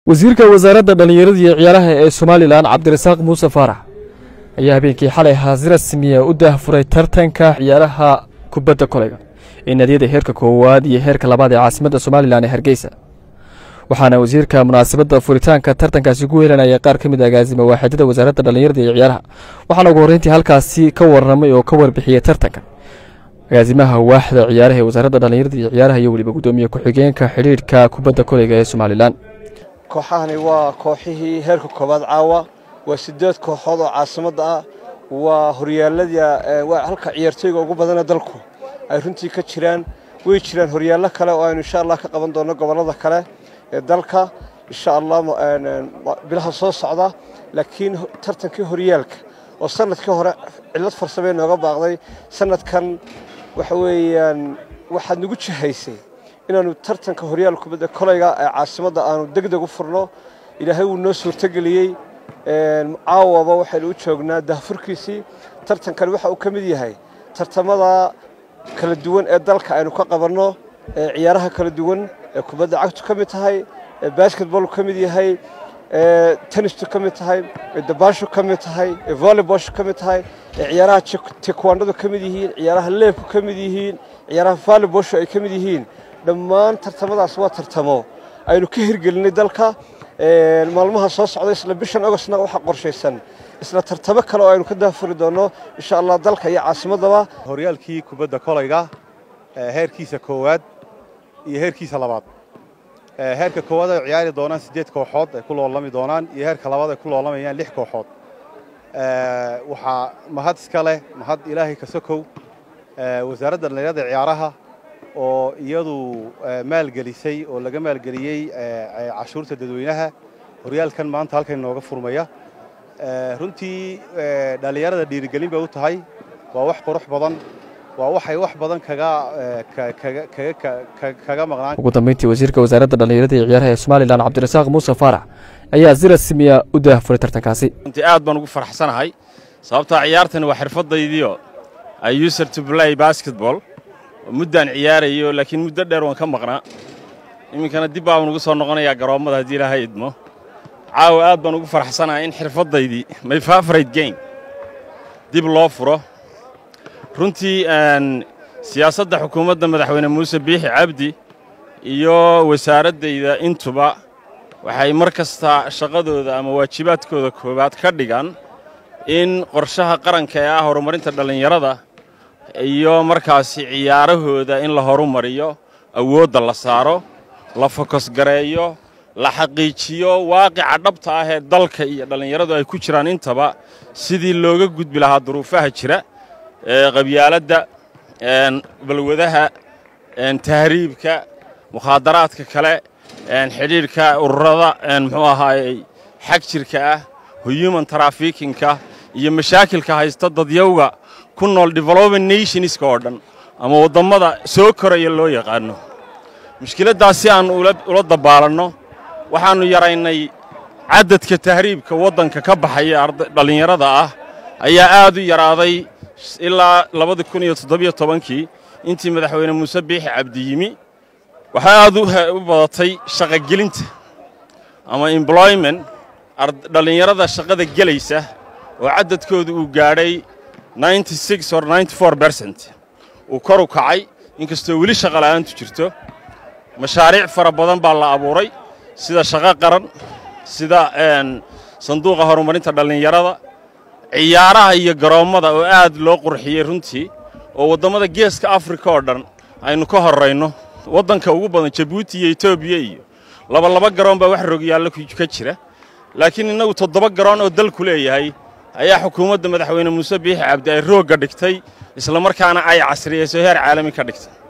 wasiirka wasaaradda dhallinyarada iyo ciyaaraha ee somalilan cabdirasaaq muuse faarax ayaa habeenkii xalay haasi rasmiya u daahfuray tartanka ciyaaraha kubadda koleyga ee naadiyada heerka koowaad iyo heerka labaad ee caasimadda somalilan ee hargeysa waxaana wasiirka munaasabadda furitaanka tartankaasi ku helanaya qaar ka mid a agaasima waaxidada wasaaradda dhallinyarada iyo ciyaaraha waxaana ugu horreyntii halkaasi ka warramay oo ka warbixiyey tartanka agaasimaha waaxda ciyaaraha ee wasaaradda dhallinyarada iyo ciyaaraha iyo weliba guddoomiye ku-xigeenka xidhiidhka kubadda koleyga ee somalilan kooxahani waa kooxihii heerka koobaad caawa waa sideed kooxood oo caasimadda ah waa horyaaladii waa halka ciyaartooyga ugu badana dalku ay runtii ka jiraan way jiraan horyaallo kale oo aynu insha allah ka qaban doonno gobollada kale ee dalka insha allah bilaha soo socda laakiin tartankii horyaalka oo sanadkii hore cillad farsamee nooga baaqday sanadkan waxa weeyaan waxaad nagu jihaysay inaanu tartanka horyaal kubadda koleyga ee caasimadda aanu deg deg u furno ilaahay wuu noo suurtogeliyey caawaba waxaynu u joognaa dahfurkiisii tartankani waxa uu ka mid yahay tartamada kala duwan ee dalka aynu ka qabanno ee ciyaaraha kala duwan ee kubadda cagtu ka mid tahay ee basketball ka mid yahay ee tennistu ka mid tahay ee dabaashu ka mid tahay ee volleyballshu ka mid tahay ee ciyaaraha taekwondo ka mid yihiin ciyaaraha leebku ka mid yihiin ciyaaraha volleyballshu ay ka mid yihiin dhammaan tartamadaas waa tartamo aynu ka hirgelinay dalka maalmaha soo socda isla bishan agostna waxaa qorshaysan isla tartamo kale oo aynu ka daafuri doonno insha allah dalka iyo caasimaddaba horyaalkii kubadda kolayga heerkiisa koowaad iyo heerkiisa labaad heerka koowaad ay ciyaari doonaan siddeed kooxood ay ku loolami doonaan iyo heerka labaad ay ku loolamayaan lix kooxood waxaa mahad iska leh mahad ilaahay ka sokow wasaaradda dhallinyarada ciyaaraha oo iyadu maalgelisay oo laga maalgeliyey cashuurta dadweynaha horyaalkan maanta halkan inooga furmaya runtii dhallinyarada dhiirigelin bay u tahay waa wax qurux badan waa waxay wax badan kaga maqnaan ugu dambeyntii wasiirka wasaaradda dhallinyarada iyo ciyaaraha ee somalilan cabdirasaaq muuse faarax ayaa si rasmiya u daahfuray tartankaasi runtii aad baan ugu faraxsanahay sababtaa ciyaartani waa xirfadaydiio ay user to play basketball muddaan ciyaarayo laakiin muddo dheer waan ka maqnaa iminkana dib baan ugu soo noqonayaa garoommada haddii ilaahay idmo caawa aad baan ugu faraxsanahay in xirfaddaydii my favorite game dib loo furo runtii siyaasadda xukuumadda madaxweyne muuse biixi cabdi iyo wasaaraddayda intuba waxay mar kasta shaqadooda ama waajibaadkooda koowaad ka dhigan in qorshaha qaranka ee ah horumarinta dhallinyarada iyo markaasi ciyaarahooda in la horumariyo awoodda la saaro la fokosgareeyo la xaqiijiyo waaqica dhabta ah ee dalka iyo dhallinyaradu ay ku jiraan intaba sidii looga gudbi lahaa duruufaha jira ee qabyaaladda balwadaha tahriibka mukhaadaraadka kale xidhiidhka ururada muxuu ahaayey xag jirka ah human trafikinka iyo mashaakilka haysta dadyawga ku nool development nationska oo dhan ama waddammada soo koraya loo yaqaanno mushkiladdaas si aan ula dabaalanno waxaannu yaraynay caddadka tahriibka waddanka ka baxaya dhallinyarada ah ayaa aad u yaraaday ilaa labada kun iyo toddobiyo tobankii intii madaxweyne muuse biixi cabdi yimi waxaa aad u badatay shaqogelinta ama employment dhallinyarada shaqada gelaysa oo caddadkooda uu gaadhay or bercent uu kor u kacay inkastoo weli shaqola'aantu jirto mashaariic fara badan baa la abuuray sida shaqo qaran sida sanduuqa horumarinta dhallinyarada ciyaaraha iyo garoommada oo aad loo qurxiyey runtii oo waddammada geeska afrika oo dhan aynu ka horrayno waddanka ugu badan jabuuti iyo etoobiya iyo labalaba garoon baa wax rogyaallo ka jira laakiin innagu toddoba garoon oo dalku leeyahay ayaa xukuumadda madaxweyne muuse biixi cabdi ay roogga dhigtay isla markaana ay casriyeyso heer caalami ka dhigtay